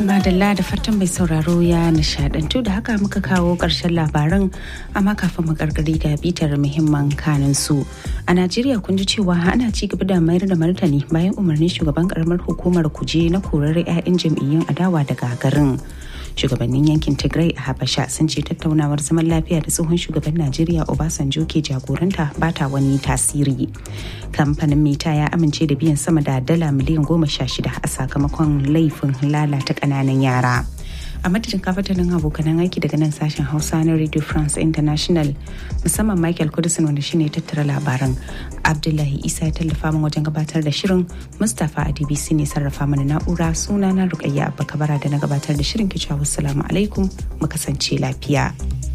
Madalla da fatan mai sauraro ya nishadantu da haka muka kawo ƙarshen labaran amma kafin mu gargari ga bitar muhimman kanin su. A Najeriya kun ji cewa ana ci gaba da mayar da martani bayan umarnin shugaban karamar hukumar kuje na korar 'ya'yan jam'iyyun adawa daga garin. Shugabannin yankin Tigray a Habasha sun ce tattaunawar zaman lafiya da tsohon shugaban Najeriya Obasanjo ke jagoranta ba ta wani tasiri. Kamfanin Meta ya amince da biyan sama da dala miliyan goma sha shida a sakamakon laifin lalata ƙananan yara. a madadin kafatanin abokanan aiki daga nan sashen hausa na radio france international musamman michael kudusin wanda shine tattara labaran abdullahi isa ya tallafa min wajen gabatar da shirin mustapha a dbc ne sarrafa mana na'ura suna na rukayya abba kabara da na gabatar da shirin kicewa wassalamu alaikum mu kasance lafiya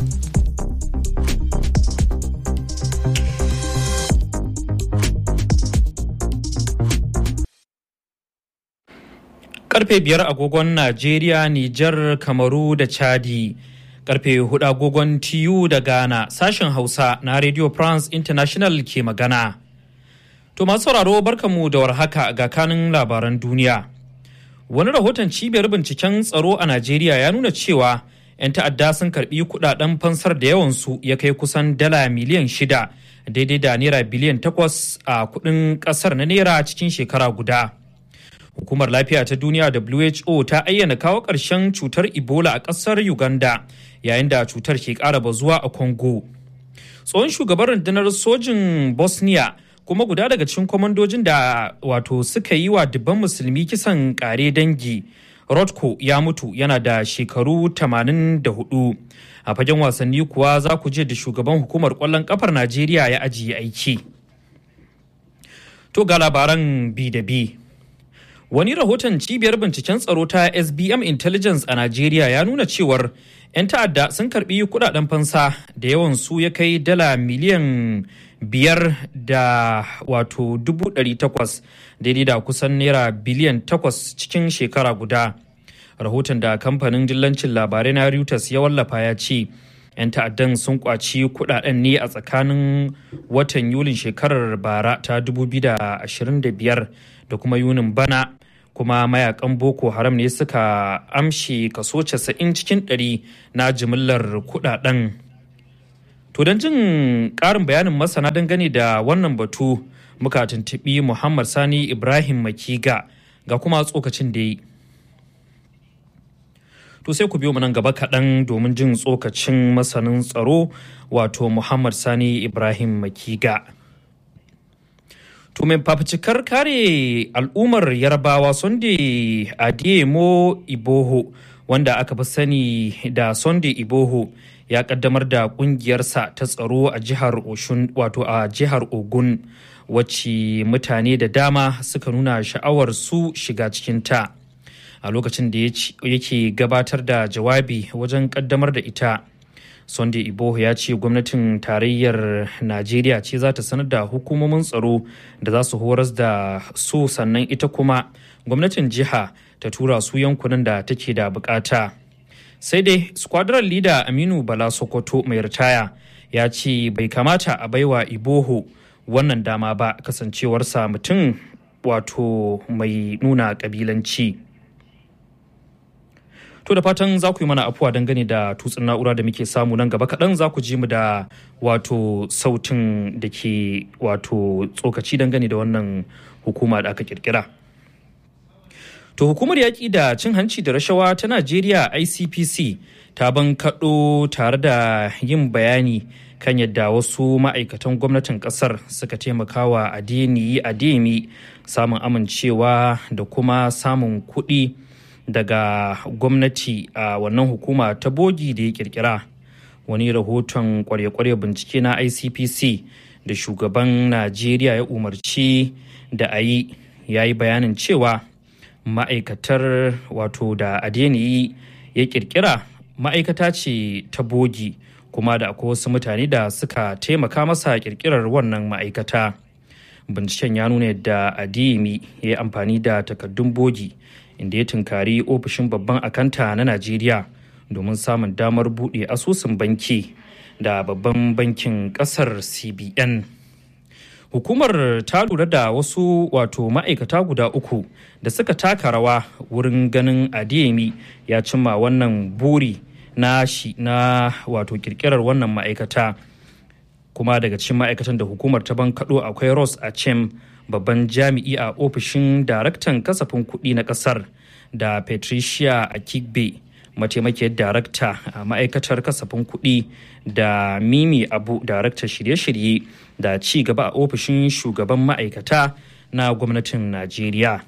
karfe biyar agogon Najeriya, Nijar, Kamaru da Chadi. Karfe hudu agogon TU da Ghana sashen Hausa na Radio France International ke magana. To masu sauraro barkamu da warhaka ga kanin labaran duniya. Wani rahoton cibiyar binciken tsaro a Najeriya ya nuna cewa 'yan ta'adda sun karbi kudaden fansar da yawansu ya kai kusan dala miliyan shida daidai da naira biliyan takwas a kudin kasar na naira cikin shekara guda. Hukumar Lafiya ta Duniya WHO ta ayyana kawo ƙarshen cutar Ebola a ƙasar Uganda yayin da cutar ke ƙara bazuwa a Congo. Tsohon shugaban rundunar sojin Bosnia kuma guda daga cikin kwamandojin da wato suka yi wa dubban musulmi kisan ƙare dangi. Rodko ya mutu yana da shekaru 84. A fagen wasanni kuwa za ku je da shugaban hukumar ƙwallon ƙafar Najeriya ya ajiye aiki. To ga labaran bi da bi. Wani rahoton cibiyar binciken tsaro ta SBM Intelligence a Najeriya ya nuna cewar 'yan ta'adda sun karbi kudaden fansa da yawan su ya kai dala miliyan biyar da wato dubu ɗari takwas daidai da kusan naira biliyan takwas cikin shekara guda. Rahoton da kamfanin dillancin labarai na Reuters ya wallafa ya ce 'yan ta'addan sun kwaci kudaden ne a tsakanin watan Yulin shekarar bara ta 2025 da kuma Yunin bana kuma mayakan boko haram ne suka amshe kaso 90 cikin 100 na jimillar kudaden to don jin karin bayanin masana dangane da wannan batu muka tuntubi muhammad sani ibrahim makiga ga kuma tsokacin da yi to sai ku biyo mu nan gaba kaɗan domin jin tsokacin masanin tsaro wato muhammad sani ibrahim makiga To mai fafucikar kare al'ummar yarbawa Sunday Adeyemo Iboho wanda aka fi sani da Sunday Iboho ya kaddamar da kungiyarsa ta tsaro a jihar Oshun wato a jihar Ogun wacce mutane da dama suka nuna sha'awar su shiga cikinta a lokacin da yake gabatar da jawabi wajen kaddamar da ita. Sunday Iboho ya ce gwamnatin tarayyar Najeriya ce za ta sanar da hukumomin tsaro da za su horas da su sannan ita kuma gwamnatin jiha ta tura su yankunan da take da bukata. Sai dai squadron leader Aminu Bala Sokoto mai ritaya ya ce bai kamata a baiwa Iboho wannan dama ba kasancewarsa mutum wato mai nuna kabilanci. To da fatan za ku yi mana afuwa dangane da tutsin na'ura da muke samu nan gaba kaɗan za ku ji mu da wato sautin da ke wato tsokaci dangane da wannan hukuma da aka kirkira. To hukumar yaƙi da cin hanci da rashawa ta Najeriya ICPC ta ban kaɗo tare da yin bayani kan yadda wasu ma'aikatan gwamnatin ƙasar suka taimakawa adeniyi ademi samun amincewa da kuma samun kuɗi. daga gwamnati a wannan hukuma ta bogi da ya kirkira wani rahoton kware-kware bincike na icpc da shugaban najeriya ya umarci da a yi ya yi bayanin cewa ma'aikatar wato da adeniyi ya kirkira ma'aikata ce ta bogi kuma da akwai wasu mutane da suka taimaka masa kirkirar wannan ma'aikata binciken ya nuna yadda adeyemi ya yi amfani da takaddun bogi inda ya tunkari ofishin babban akanta na najeriya domin samun damar buɗe asusun banki da babban bankin ƙasar cbn hukumar ta lura da wasu wato ma'aikata guda uku da suka taka rawa wurin ganin adeyemi ya cimma wannan buri na shi na wato kirkirar wannan ma'aikata kuma daga cikin ma'aikatan da hukumar ta bankaɗo akwai ross achem babban jami'i a ofishin daraktan kasafin kuɗi na ƙasar da patricia akigbe mataimakiyar darakta a ma'aikatar kasafin kuɗi da mimi abu daraktar shirye-shirye da ci gaba a ofishin shugaban ma'aikata na gwamnatin najeriya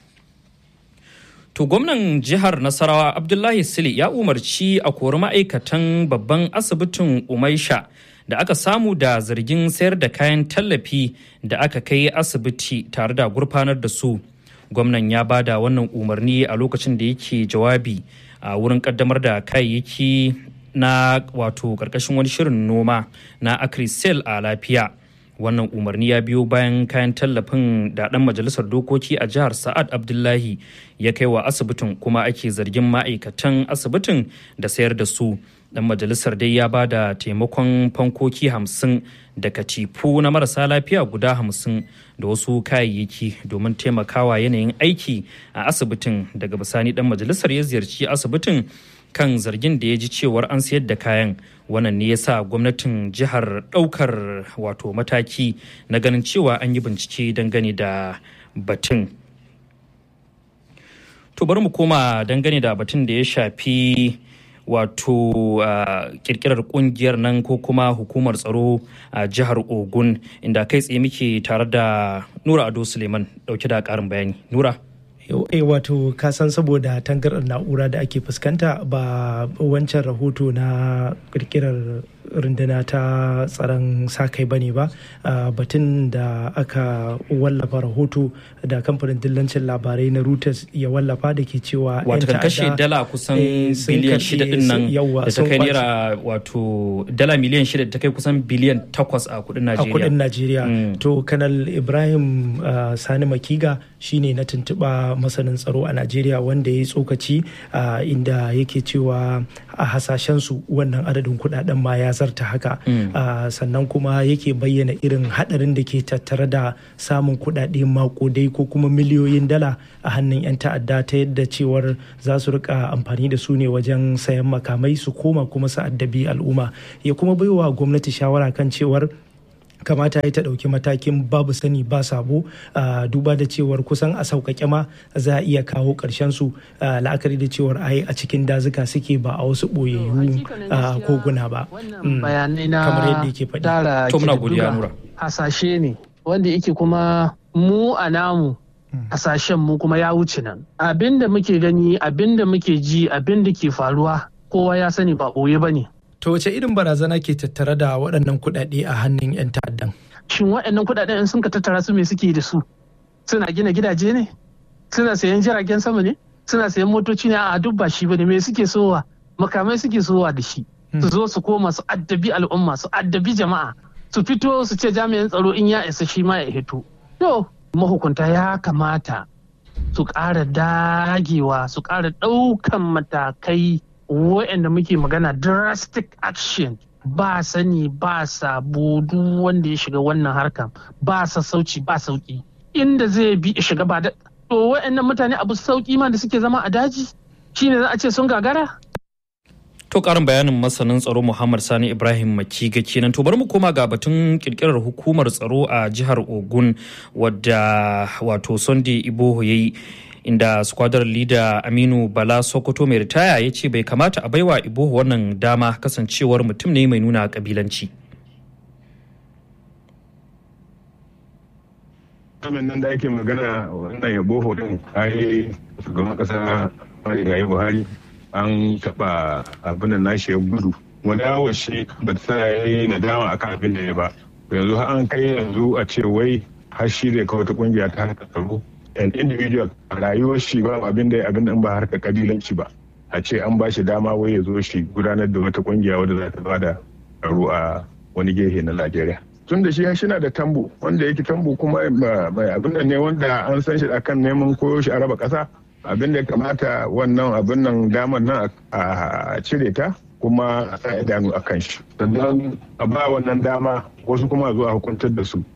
to gwamnan jihar nasarawa abdullahi sili ya umarci a kori ma'aikatan babban asibitin umaisha da aka samu da zargin sayar da kayan tallafi da aka kai asibiti tare da gurfanar da su gwamnan ya bada wannan umarni a lokacin da yake jawabi a wurin kaddamar da kayayyaki na wato karkashin wani shirin noma na acrisel a lafiya wannan umarni ya biyo bayan kayan tallafin da dan majalisar dokoki a jihar sa'ad abdullahi ya kai wa asibitin kuma ake zargin ma'aikatan asibitin da sayar da su dan majalisar dai ya ba da taimakon fankoki hamsin da katifu na marasa lafiya guda hamsin da wasu kayayyaki domin taimakawa yanayin aiki a asibitin daga bisani dan majalisar ya ziyarci asibitin kan zargin da ya ji cewar an sayar da kayan wannan ne ya sa gwamnatin jihar ɗaukar wato mataki na ganin cewa an yi bincike dangane da batun to bari mu koma dangane da batun da ya shafi wato uh, kirkirar kungiyar nan ko kuma hukumar tsaro a uh, jihar ogun inda kai tsaye muke tare da nura ado suleiman dauke da karin bayani nura e wato kasan saboda tangarar na'ura da ake fuskanta ba wancan rahoto na kirkirar runduna ta tsaron sa-kai bane ba batun da aka wallafa rahoto da kamfanin dillancin labarai na reuters ya wallafa da ke cewa wato kan kashe dala kusan biliyan shida din nan da ta kai naira wato dala miliyan shida da ta kai kusan biliyan takwas a kudin najeriya a kudin najeriya to kanal ibrahim sani makiga shine na tuntuɓa masanin tsaro a najeriya wanda ya yi tsokaci inda yake cewa a hasashensu wannan adadin kudaden ma ya zarta haka sannan kuma yake bayyana irin hadarin da ke tattare da samun kudade makodai ko kuma miliyoyin dala a hannun 'yan ta'adda ta yadda cewar za su rika amfani da su ne wajen sayan makamai su koma kuma su addabi al'umma ya kuma baiwa gwamnati shawara kan cewar kamata ya ta ɗauki matakin babu sani ba sabo duba da cewar kusan a sauƙaƙe ma za a iya kawo ƙarshen su la'akari da cewar ai a cikin dazuka suke ba a wasu ɓoyayyu koguna ba bayanai na kamar yadda yake faɗi to muna godiya nura hasashe ne wanda yake kuma mu a namu hasashen mu kuma ya wuce nan abinda muke gani abinda muke ji abinda ke faruwa kowa ya sani ba ɓoye ba ne To wace irin barazana ke tattare da waɗannan kuɗaɗe a hannun 'yan ta'addan? Shin waɗannan kuɗaɗen in sun ka tattara su me suke da su? Suna gina gidaje ne? Suna sayan jiragen sama ne? Suna sayan motoci ne a duk ba shi bane me suke sowa? Makamai suke sowa da shi. Su zo su koma su addabi al'umma su addabi jama'a. Su fito su ce jami'an tsaro in ya isa shi ma ya hito. To mahukunta ya kamata su ƙara dagewa su ƙara ɗaukan matakai waɗanda muke magana drastic action ba sani ba sabo duk wanda ya shiga wannan harkan ba sassauci ba sauki inda zai bi shiga ba da to waɗannan mutane abu sauki ma da suke zama a daji shine za a ce sun gagara To karin bayanin masanin tsaro Muhammad Sani Ibrahim Makiga kenan to bari mu koma ga batun kirkirar hukumar tsaro a jihar Ogun wadda wato Sunday Iboho yayi inda squadron leader aminu bala sokoto mai ritaya ya ce bai kamata a baiwa ibohu wannan dama kasancewar mutum ne mai nuna kabilanci Amin nan da ake magana wannan yabo din ai shugaban kasa marigayi buhari an taɓa abin da nashi ya gudu wani yawon shi ba ta ya yi nadama akan abin da ya ba yanzu har an kai yanzu a ce wai har shi zai kawo ta kungiya ta haka tsaro an individual a rayuwar shi ba abin da abin da ba harkar kabilanci ba a ce an ba shi dama wai ya zo shi gudanar da wata kungiya wadda za ta ba da tsaro a wani gefe na Najeriya. Tun da shi shi na da tambo wanda yake tambo kuma mai abin da ne wanda an san shi akan neman koyo shi a raba kasa abin da ya kamata wannan abin nan damar nan a cire ta kuma a sa idanu a kan shi. Sannan a ba wannan dama wasu kuma zuwa hukuntar da su.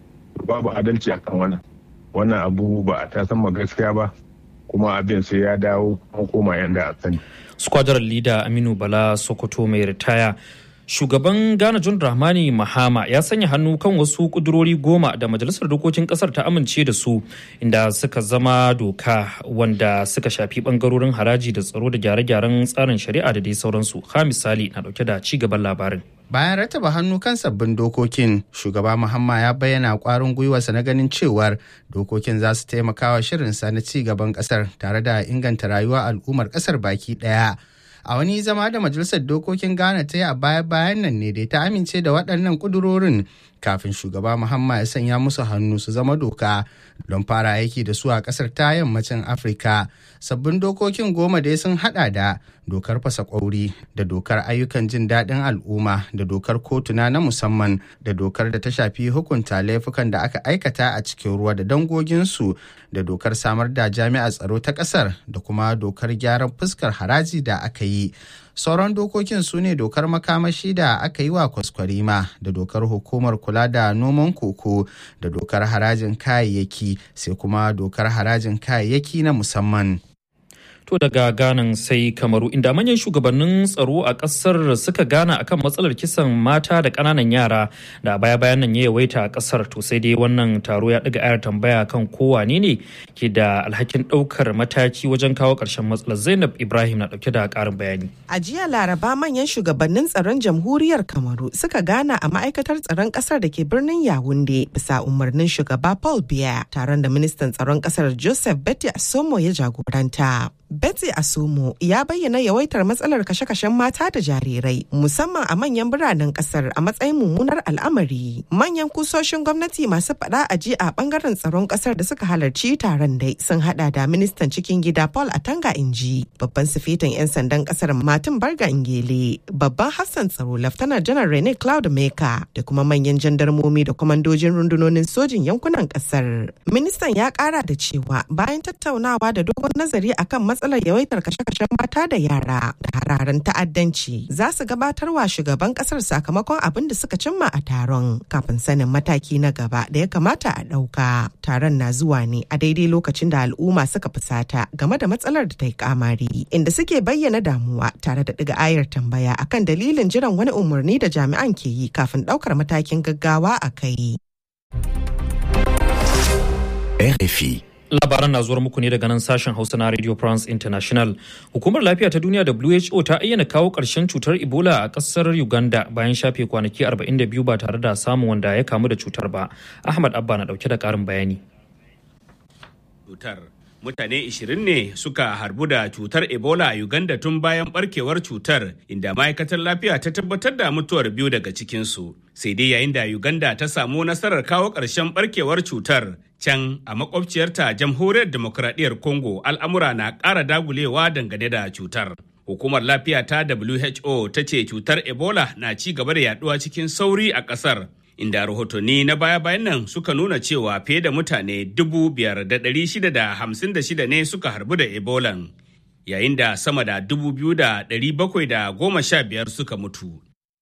babu adalci akan wannan wannan abu ba a ta san gaskiya ba kuma abin sai ya dawo an koma yanda a sani squadron leader aminu bala sokoto mai ritaya shugaban ghana john rahmani mahama ya sanya hannu kan wasu kudurori goma da majalisar dokokin kasar ta amince da su inda suka zama doka wanda suka shafi bangarorin haraji da tsaro da gyare-gyaren tsarin shari'a da dai sauransu ha misali na dauke da ci gaban labarin Bayan rataba hannu kan sabbin dokokin, shugaba Muhamma ya bayyana kwarin gwiwarsa na ganin cewar dokokin za su taimaka wa shirinsa na ci gaban kasar tare da inganta rayuwar al'ummar kasar baki daya. A wani zama da Majalisar Dokokin Ghana ta yi a baya-bayan nan ne dai ta amince da waɗannan ƙudurorin kafin shugaba Muhamma ya sanya musu hannu su zama doka don fara aiki da su a ƙasar ta yammacin Afirka. Sabbin dokokin goma dai sun haɗa da dokar fasa ƙwauri da dokar ayyukan jin daɗin al'umma da dokar kotuna na musamman da dokar da ta shafi hukunta laifukan da aka aikata a cikin ruwa da dangoginsu da dokar samar da jami'ar tsaro ta ƙasar da kuma dokar gyaran fuskar haraji da aka yi sauran dokokin su ne dokar makamashi da aka yi wa kwaskwarima da dokar hukumar kula da noman koko da dokar harajin kayayyaki sai kuma dokar harajin kayayyaki na musamman To daga ganan sai kamaru inda manyan shugabannin tsaro a kasar suka gana akan matsalar kisan mata da ƙananan yara da baya bayan nan ya yawaita a kasar to sai dai wannan taro ya ɗaga ayar tambaya kan kowane ne ke da alhakin ɗaukar mataki wajen kawo ƙarshen matsalar Zainab Ibrahim na ɗauke da ƙarin bayani. A jiya Laraba manyan shugabannin tsaron jamhuriyar Kamaru suka gana a ma'aikatar tsaron ƙasar da ke birnin Yawunde bisa umarnin shugaba Paul Biya taron da ministan tsaron ƙasar Joseph Betty Asomo ya jagoranta. Betsy Asumo ya bayyana yawaitar matsalar kashe-kashen mata da jarirai musamman a manyan biranen kasar a matsayin mummunar al'amari. Manyan kusoshin gwamnati masu faɗa a ji a bangaren tsaron kasar da suka halarci taron dai sun hada da ministan cikin gida Paul Atanga Inji, babban sifetin 'yan sandan kasar Martin Barga Ingele, babban Hassan tsaro Laftanar Janar Rene Cloud Meka da kuma manyan jandarmomi da kwamandojin rundunonin sojin yankunan kasar. Ministan ya kara da cewa bayan tattaunawa da dogon nazari akan matsalar yawaitar kashe-kashen mata da yara da hararen ta'addanci za su gabatar wa shugaban kasar sakamakon abin da suka cimma a taron kafin sanin mataki na gaba da ya kamata a ɗauka. Taron na zuwa ne a daidai lokacin da al'umma suka fusata game da matsalar da ta yi kamari inda suke bayyana damuwa tare da ɗiga ayar tambaya akan dalilin jiran wani umarni da jami'an ke yi kafin ɗaukar matakin gaggawa a kai. RFI Labaran na zuwar muku ne daga nan sashen Hausa na Radio France International. Hukumar Lafiya ta Duniya WHO ta ayyana kawo ƙarshen cutar Ebola a ƙasar Uganda bayan shafe kwanaki 42 ba tare da samun wanda ya kamu da cutar ba. Ahmad Abba na ɗauke da ƙarin bayani. Cutar mutane 20 ne suka harbu da cutar Ebola a Uganda tun bayan barkewar cutar inda ma'aikatar lafiya ta tabbatar da mutuwar biyu daga cikinsu. Sai dai yayin da Uganda ta samu nasarar kawo ƙarshen barkewar cutar can a makwabciyarta jamhuriyar demokradiyyar Congo al'amura na ƙara dagulewa dangane da cutar. Hukumar lafiya ta WHO ta ce cutar Ebola na ci gaba da yaduwa cikin sauri a ƙasar. Inda rahotanni na baya-bayan nan suka nuna cewa fiye da mutane dubu biyar da ɗari shida da hamsin da shida ne suka harbu da Ebolan, yayin da sama da dubu biyu da ɗari bakwai da goma sha biyar suka mutu.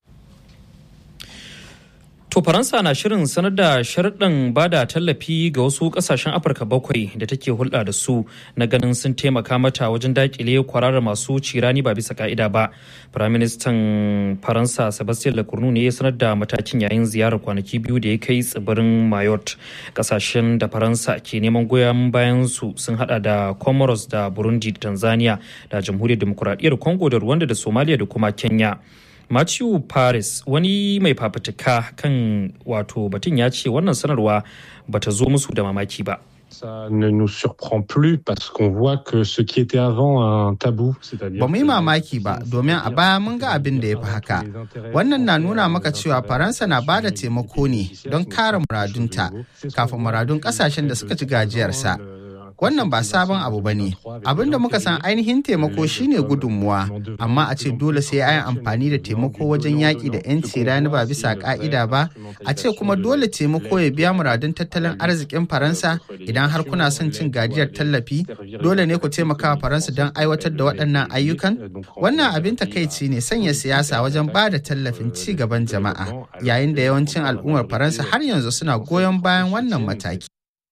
To Faransa na shirin sanar da sharɗin bada tallafi ga wasu ƙasashen Afirka bakwai da take hulɗa da su na ganin sun taimaka mata wajen daƙile kwararar masu cirani ba bisa ka'ida ba. Firaministan Faransa Sebastien Lecornu ne ya sanar da matakin yayin ziyarar kwanaki biyu da ya kai tsibirin Mayotte. Ƙasashen da Faransa ke neman goyon bayan su sun hada da Comoros da Burundi da Tanzania da Jamhuriyar Demokuraɗiyyar Congo da Rwanda da Somalia da kuma Kenya. Matthew Paris wani mai fafutuka kan wato batun ya ce wannan sanarwa bata zo musu da mamaki ba. Ça ne nous surprend plus parce qu'on voit que ce qui était avant un tabou, c'est-à-dire Ba mu yi mamaki ba domin a baya mun ga abin da ya fi haka. Wannan na nuna maka cewa Faransa na ba da taimako ne don kare muradunta kafin muradun kasashen da suka ci gajiyarsa. wannan ba sabon abu ba ne abin da muka san ainihin taimako shine gudunmuwa amma a ce dole sai an amfani da taimako wajen yaƙi da 'yanci rani ba bisa ƙa'ida ba a ce kuma dole taimako ya biya muradun tattalin arzikin faransa idan har kuna son cin gajiyar tallafi dole ne ku taimaka wa faransa don aiwatar da waɗannan ayyukan wannan abin takaici ne sanya siyasa wajen ba da tallafin ci gaban jama'a yayin da yawancin al'ummar faransa har yanzu suna goyon bayan wannan mataki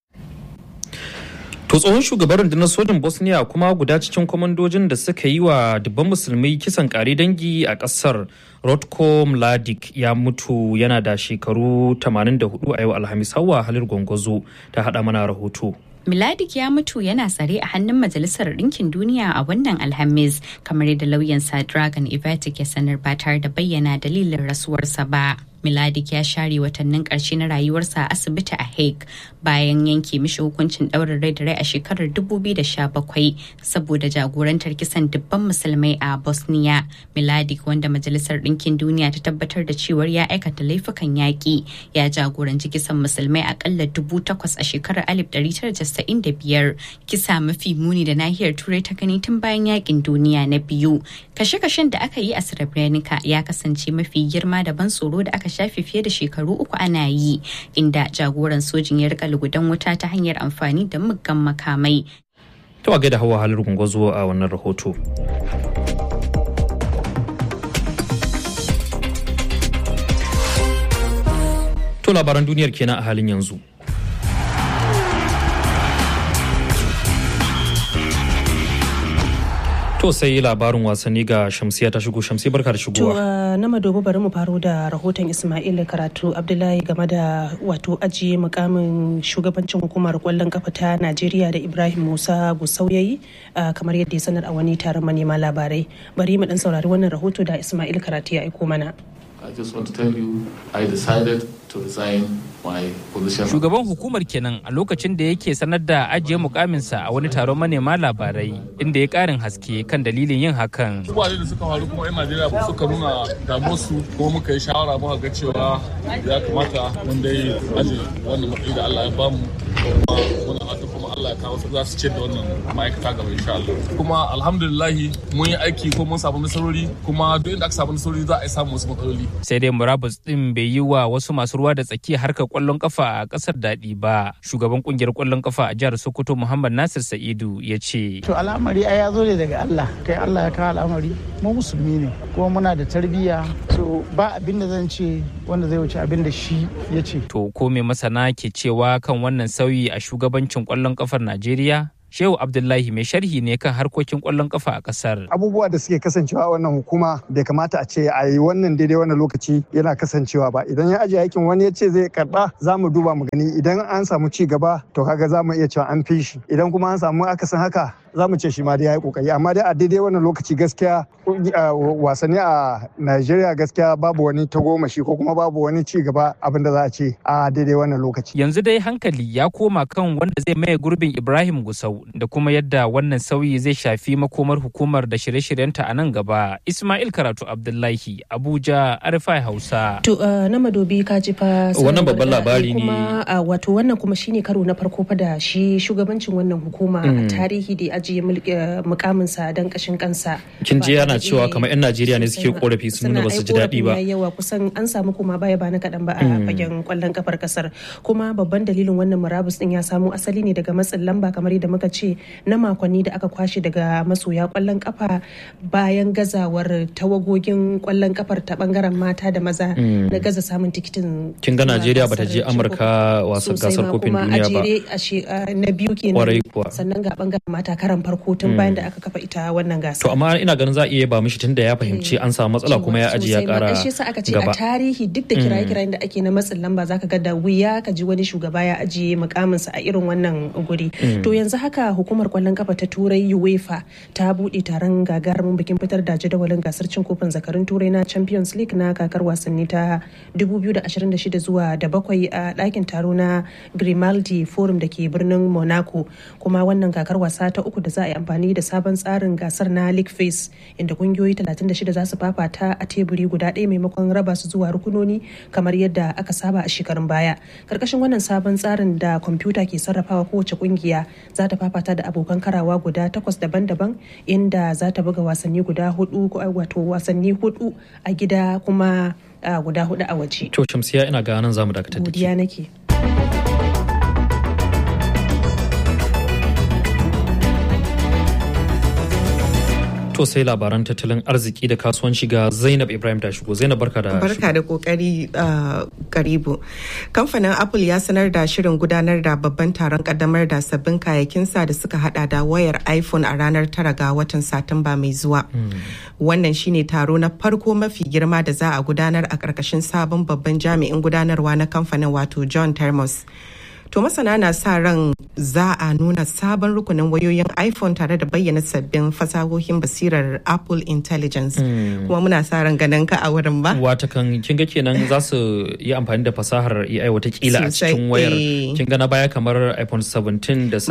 To tsohon shugaban rundunar sojin Bosnia kuma guda cikin kwamandojin da suka yi wa dubban musulmai kisan kare dangi a ƙasar Rotko Mladic ya mutu yana da shekaru 84 a yau Alhamis Hauwa Halir Gwangwazo ta haɗa mana rahoto. Miladik ya mutu yana tsare a hannun Majalisar Ɗinkin Duniya a wannan Alhamis, kamar yadda lauyansa Dragon Ivatic ya sanar ba tare da bayyana dalilin rasuwarsa ba. Miladik ya share watannin ƙarshe na rayuwarsa a asibiti a Hague bayan yanke mishi hukuncin ɗaurin rai da rai a shekarar 2017 saboda jagorantar kisan dubban musulmai a Bosnia. Miladik wanda Majalisar Ɗinkin Duniya ta tabbatar da cewar ya aikata laifukan yaƙi ya jagoranci kisan musulmai akalla dubu takwas a shekarar 1995 kisa mafi muni da nahiyar Turai ta gani tun bayan yaƙin duniya na biyu. Kashe-kashen da aka yi a Srebrenica ya kasance mafi girma da ban tsoro da aka shafe fiye da shekaru uku ana yi inda jagoran sojin ya rika lugudan wuta ta hanyar amfani da muggan makamai. To a gaida hawa halar gungozo a wannan rahoto. To labaran duniyar kenan a halin yanzu. To sai labarin wasanni ga Shamsiya ta shigo Shamsiya barka da To shigowa. na madobo bari mu faro da rahoton Ismail Karatu Abdullahi game da wato ajiye mukamin shugabancin hukumar kwallon kafa ta Najeriya da Ibrahim Musa Gusau yayi ah, kamar yadda ya sanar a wani taron manema labarai. Bari mu dan saurari wannan rahoto da Ismail Karatu ya aiko mana. I just want to tell you, I decided to resign my position. Shugaban hukumar kenan a lokacin da yake sanar da ajiye mukaminsa a wani taron manema labarai inda ya karin haske kan dalilin yin hakan. Abubuwa da suka faru kuma 'yan Najeriya suka nuna damuwarsu kuma muka yi shawara muka ga cewa ya kamata mun dai aje wannan matsayi da Allah ya bamu kuma muna fata kuma Allah ya kawo su za su ce da wannan ma'aikata gaba insha Allah. Kuma alhamdulillahi mun yi aiki ko mun samu nasarori kuma duk inda aka samu nasarori za a yi samu wasu matsaloli. Sai dai murabus din bai yi wa wasu masu ruwa da tsaki harkar kwallon kafa a kasar daɗi ba. Shugaban kungiyar kwallon kafa a jihar Sokoto Muhammad Nasir Sa'idu ya ce. To al'amari ai ya zo ne daga Allah kai Allah ya kawo al'amari mu musulmi ne kuma muna da tarbiyya so ba abin da zan ce wanda zai wuce abin da shi ya ce. To ko me masana ke cewa kan wannan sauyi a shugabancin kwallon kafar Najeriya? Shehu Abdullahi mai sharhi ne kan harkokin kwallon kafa a kasar. abubuwa da suke kasancewa a wannan hukuma bai kamata a ce a yi wannan daidai wannan lokaci yana kasancewa ba idan ya ajiye aikin wani ya ce zai karba za mu duba mu gani idan an samu ci gaba to kaga za mu iya cewa an fi shi idan kuma an samu akasin haka za mu ce shi ma dai ya yi kokari amma dai a daidai wannan lokaci gaskiya kungi- a wasanni a Najeriya gaskiya babu wani tagomashi ko kuma babu wani ci gaba abin da za a ce a daidai wannan lokaci Yanzu dai hankali ya koma kan wanda zai maye gurbin Ibrahim Gusau da kuma yadda wannan sauyi zai shafi makomar hukumar da shirye-shiryenta a nan gaba. Ismail Karatu Abdullahi, Abuja, Arifai Hausa. To uh, na madobi ka ji fa Wannan sanarwar babban da labari ake ne. kuma uh, wato wannan kuma shine karo na farko fa da shi shugabancin wannan hukuma a Mm. tarihi da ya ajiye mulki- uh, mukaminsa don kashin kansa. Kin ji Ba yana tare da- cewa kamar 'yan Najeriya ne sosai suke ma. korafi sun nuna Suna ba su ai ji daɗi korafin ba. yayi yawa kusan an samu kuma baya ba na kaɗan ba a Mm. fagen kwallon kafar kasar kuma babban dalilin wannan murabus din ya samo asali ne daga matsin lamba kamar yadda muka ce na makonni da aka kwashe daga masoya kwallon kafa bayan gazawar tawagogin kwallon kafar ta bangaren mata da maza Mm. na gaza samun tikitin Kin ga zuwa Najeriya bata gasar je cin Amurka wasan sosai gasar ma kofin kuma duniya a ba. jere a she- a na biyu kenan Kwarai kuwa. sannan ga bangaren mata karan farko tun Mm. bayan da aka kafa ita wannan gasa To amma ina ganin za a iya ba mishi tunda ya fahimci an samu matsala kuma ya ajiye ya sosai ma. kara Ai, shi yasa aka ce a gaba. tarihi duk da Mm. kiraye-kirayen da ake na matsin lamba zaka ga da wuya ka ji wani shugaba ya ajiye mukaminsa a irin wannan guri Mm. to yanzu haka hukumar kwallon kafa ta turai uefa ta bude taron gagarumin bikin fitar da jadawalin gasar cin kofin zakarun turai na champions league na kakar wasanni ta 2026 zuwa da bakwai a ɗakin taro na grimaldi forum da ke birnin monaco kuma wannan kakar wasa ta uku da da za a yi amfani da sabon tsarin gasar na league phase inda kungiyoyi 36 za su fafata a teburi guda ɗaya maimakon raba su zuwa rukunoni kamar yadda aka saba a shekarun baya karkashin wannan sabon tsarin da kwamfuta ke sarrafawa kowace kungiya za ta fafata da abokan karawa guda takwas daban-daban inda za ta buga wasanni guda hudu wato wasanni hudu a gida kuma guda hudu a waje to shamsiya ina ga nan zamu dakatar da godiya nake To sai labaran tattalin arziki da kasuwanci ga Zainab Ibrahim ta shigo. Zainab barka da Barka da kokari karibu. Kamfanin Apple ya sanar da shirin gudanar da babban taron kaddamar da sabbin kayakinsa da suka hada da wayar iPhone a ranar tara ga watan Satumba mai zuwa. Wannan shine taro na farko mafi girma da za a gudanar a ƙarƙashin sabon babban jami'in gudanarwa na kamfanin wato John Termos. To masana na sa ran za a nuna sabon rukunin wayoyin iPhone tare da bayyana sabbin fasahohin basirar Apple Intelligence. Kuma muna sa ran ganin ka a wurin ba. Wata kan kin ga kenan za su yi amfani da fasahar AI watakila a cikin wayar. Kin ga na baya kamar iPhone 17 da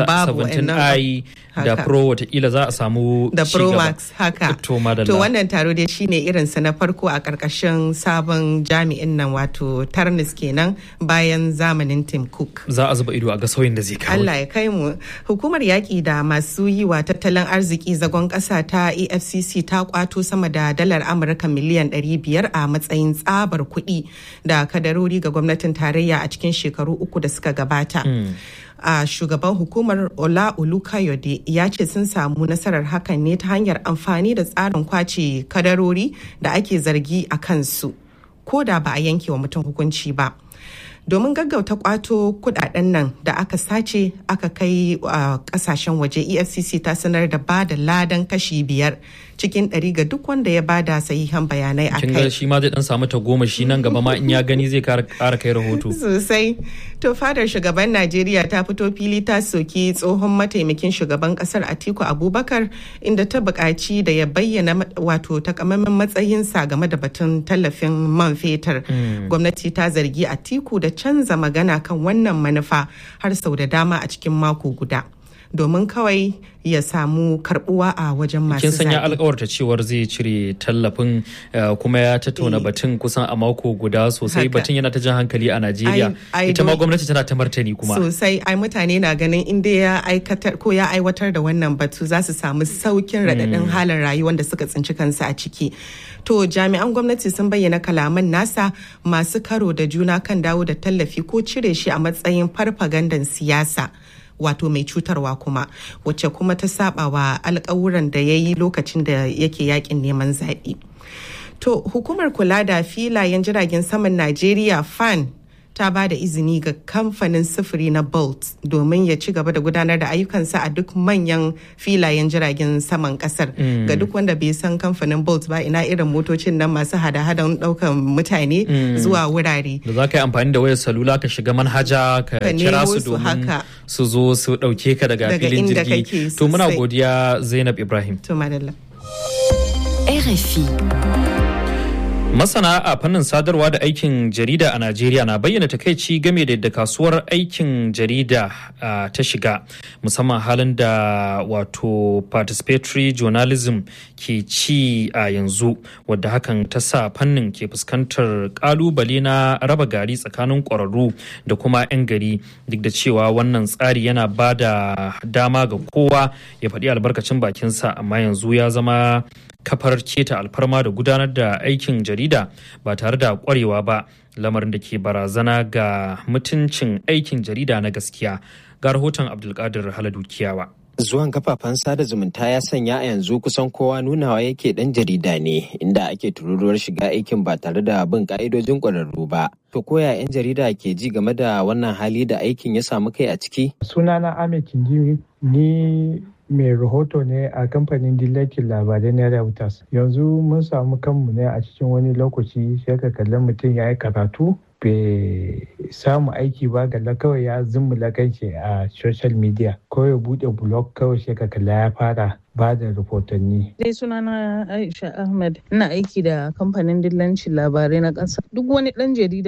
17i da Pro watakila za a samu da Pro Max haka. To To wannan taro dai shine irinsa na farko a karkashin sabon jami'in nan wato Tarnis kenan bayan zamanin Tim Cook. Za a zuba ido a ga sauyin da zai kawo. Allah ya kai mu. Hukumar yaƙi da masu yi wa tattalin arziki zagon ƙasa ta EFCC ta kwato sama da dalar Amurka miliyan 500 a matsayin tsabar kuɗi da kadarori ga gwamnatin tarayya a cikin shekaru uku da suka gabata. a shugaban hukumar ola olukayode ya ce sun samu nasarar hakan ne ta hanyar amfani da tsarin kwace kadarori da ake zargi a kansu ko da ba a yanke wa mutum hukunci ba domin gaggauta kwato kudaden nan da aka sace aka kai a kasashen waje efcc ta sanar da ba da ladan kashi biyar cikin ɗari ga duk wanda ya bada sahihan bayanai a kin kai ga shi ma zai dan samu ta goma shi nan gaba ma in ya gani zai kara kai rahoto sosai to fadar shugaban najeriya ta fito fili ta soki tsohon mataimakin shugaban kasar atiku abubakar inda ta buƙaci da ya bayyana wato takamaiman matsayinsa game da batun tallafin man fetur gwamnati ta zargi atiku da canza magana kan wannan manufa har sau da dama a cikin mako guda domin kawai ya samu karbuwa a wajen masu kin sanya zaɓe. alkawarta cewar zai cire tallafin eh, kuma ya tattauna batun kusan a mako guda sosai Haka. batun yana ta jan hankali a Najeriya Ai- ai ita ma do- gwamnati tana ta martani kuma sosai ai mutane na ganin inda ya aikatar ko ya aiwatar da wannan batu za su samu saukin raɗaɗin halin rayuwar da suka tsinci kansu a ciki to jami'an gwamnati sun bayyana kalaman nasa masu karo da juna kan dawo da tallafi ko cire shi a matsayin farfagandan siyasa wato mai cutarwa kuma wacce kuma ta saba wa alkawuran da ya yi lokacin da yake yakin neman zaɓe. To hukumar kula da filayen jiragen saman Najeriya FAN ta ba da izini ga kamfanin sufuri na Bolt domin ya ci gaba da gudanar da ayyukansa a duk manyan filayen jiragen saman kasar. Mm. Ga duk wanda bai san kamfanin Bolt ba ina irin motocin nan masu hada-hadan daukan mutane Mm. zuwa wurare. da za ka yi amfani da wayar salula ka shiga manhaja ka Ka kira nemo su su domin haka. su zo su ɗauke ka daga Daga filin inda jirgi kake to muna sosai. godiya Zainab Ibrahim To madalla. RFI. Masana a fannin sadarwa da aikin jarida a Najeriya na bayyana takaici game da yadda kasuwar aikin jarida ah, ta shiga musamman halin da wato participatory journalism ke ci a yanzu wadda hakan ta sa fannin ke fuskantar kalubale na raba gari tsakanin ƙwararru da kuma 'yan gari duk da cewa wannan tsari yana ba da dama ga kowa ya faɗi albarkacin bakinsa amma yanzu ya zama kafar keta alfarma da gudanar da aikin jarida ba tare da kwarewa ba lamarin da ke barazana ga mutuncin aikin jarida na gaskiya ga rahoton abdulkadir haladu kiyawa Zuwan kafafen sada zumunta ya sanya a yanzu kusan kowa nunawa yake dan jarida ne inda ake tururuwar shiga aikin ba tare da bin ka'idojin ƙwararru ba. To koya 'yan jarida ke ji game da wannan hali da aikin ya samu kai a ciki? Sunana Ahmed Kindiri ni mai rahoto ne a kamfanin dillacin labarai na Reuters. Yanzu mun samu kanmu ne a cikin wani lokaci sai ka kalli mutum ya yi karatu bai samu aiki ba galla kawai ya zummula kanshi a social media ko ya bude blog kawai sai ka kalla ya fara ba da rahotanni. Dai sunana Aisha Ahmed ina aiki da kamfanin dillancin labarai na ƙasa. Duk wani ɗan jarida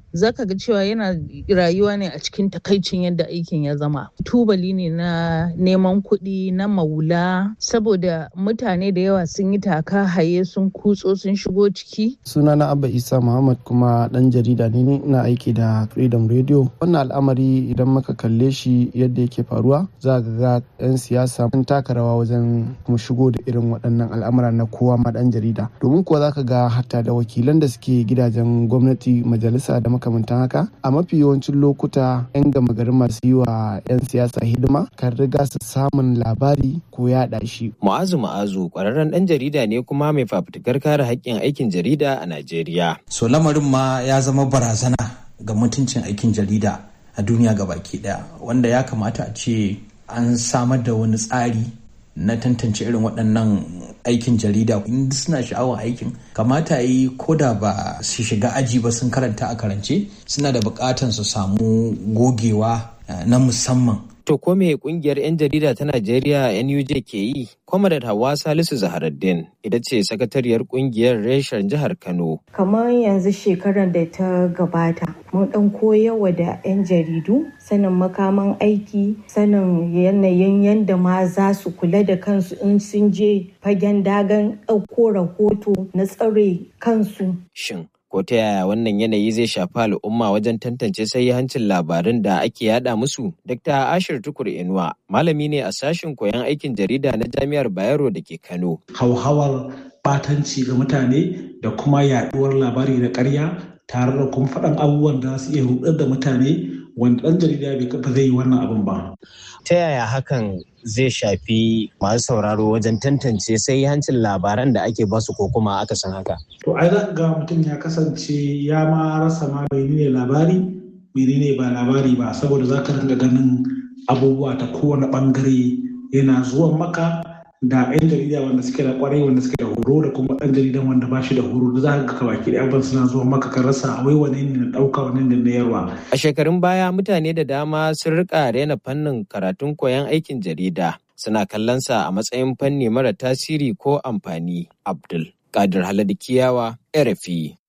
zaka ga cewa yana rayuwa ne a cikin takaicin yadda aikin ya zama tubali ne na neman kuɗi na maula saboda mutane da yawa sun yi taka haye sun kutso sun shigo ciki sunana abba isa muhammad kuma dan jarida ne ina aiki da freedom radio wannan al'amari idan muka kalle shi yadda yake faruwa za ga ga 'yan siyasa sun taka rawa wajen kuma shigo da irin waɗannan al'amura na kowa ma dan jarida domin kuwa za ka ga hatta da wakilan da suke gidajen gwamnati majalisa da makamantan haka a mafi yawancin lokuta 'yan gama garin masu yi wa 'yan siyasa hidima kan riga su samun labari ko yaɗa shi. Mu'azu Mu'azu ƙwararren ɗan jarida ne kuma mai fafutukar kare haƙƙin aikin jarida a Najeriya. So lamarin ma ya zama barazana ga mutuncin aikin jarida a duniya baki ɗaya wanda ya kamata a ce an samar da wani tsari na tantance irin waɗannan aikin jarida in suna sha'awar aikin kamata yi ko da ba su shiga aji ba sun karanta a karance suna da buƙatan su samu gogewa na musamman To ko me kungiyar 'yan jarida ta Najeriya NUJ ke yi? Kwamadat Hawa Salisu Zaharaddin ita ce sakatariyar kungiyar reshen jihar Kano. Kamar yanzu shekarar da ta gabata, mun dan koyarwa da 'yan jaridu sanin makaman aiki, sanin yanayin yadda ma za su kula da kansu in sun je fagen dagan ɗauko rahoto na tsare kansu. Shin ko ta yaya wannan yanayi zai shafi al'umma wajen tantance hancin labarin da ake yada musu dr ashir tukur inuwa malami ne a sashen koyon aikin jarida na jami'ar bayero da ke kano hauhawar batanci ga mutane da kuma yaduwar labari da karya tare da kuma faɗan abubuwan da su iya rudar da mutane wanda ɗan jarida bai kafa zai yi wannan abin ba ta yaya hakan zai shafi masu sauraro wajen tantance sai hancin labaran da ake basu ko kuma aka san haka. To ai za ga mutum ya kasance ya ma rasa ma menene labari menene ba labari ba saboda za ka ringa ganin abubuwa ta kowane bangare yana zuwan maka da 'yan jarida wanda suke da kwarai wanda suke da horo da kuma ɗan jaridan wanda ba shi da horo da za ka ga baki da abin suna zuwa maka ka rasa wai wane ne na ɗauka wane ne na yarwa. A shekarun baya mutane da dama sun rika rena fannin karatun koyon aikin jarida suna kallonsa a matsayin fanni mara tasiri ko amfani. Abdul Kadir Haladu Kiyawa, RFI.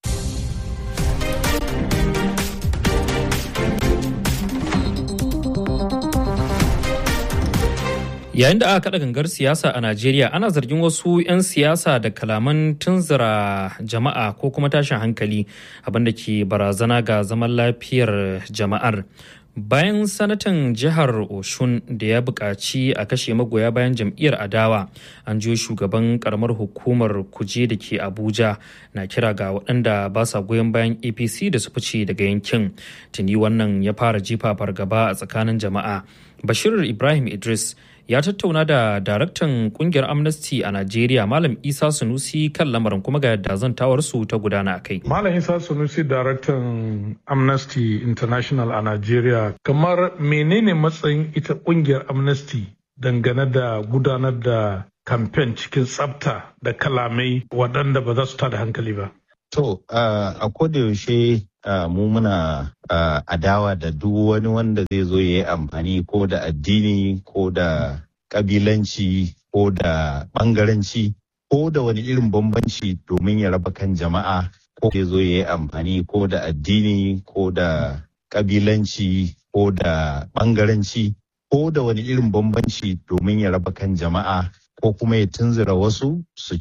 yayin da aka kada gangar siyasa a najeriya ana zargin wasu 'yan siyasa da kalaman tunzura jama'a ko kuma tashin hankali abinda ke barazana ga zaman lafiyar jama'ar bayan sanatan jihar oshun da ya buƙaci a kashe magoya bayan jam'iyyar adawa an jiyo shugaban karamar hukumar kuje da ke abuja na kira ga waɗanda ba sa goyon bayan apc da su fice daga yankin tuni wannan ya fara jifa fargaba a tsakanin jama'a bashir ibrahim idris ya tattauna da daraktan kungiyar amnesty a najeriya malam isa sunusi kan lamarin kuma ga yadda zantawarsu ta gudana a kai malam isa sunusi daraktan amnesty international a najeriya kamar menene matsayin ita kungiyar amnesty dangane da gudanar da kamfen cikin tsafta da kalamai waɗanda ba za su tada hankali ba To, uh, a kodayaushe uh, mu muna uh, adawa da duk wani wanda zai zo ya yi amfani ko da addini ko da kabilanci ko da bangaranci ko da wani irin bambanci domin ya raba kan jama'a ko zai zo ya yi amfani ko da addini ko da kabilanci ko da bangaranci ko da wani irin bambanci domin ya raba kan jama'a ko kuma ya tunzura wasu su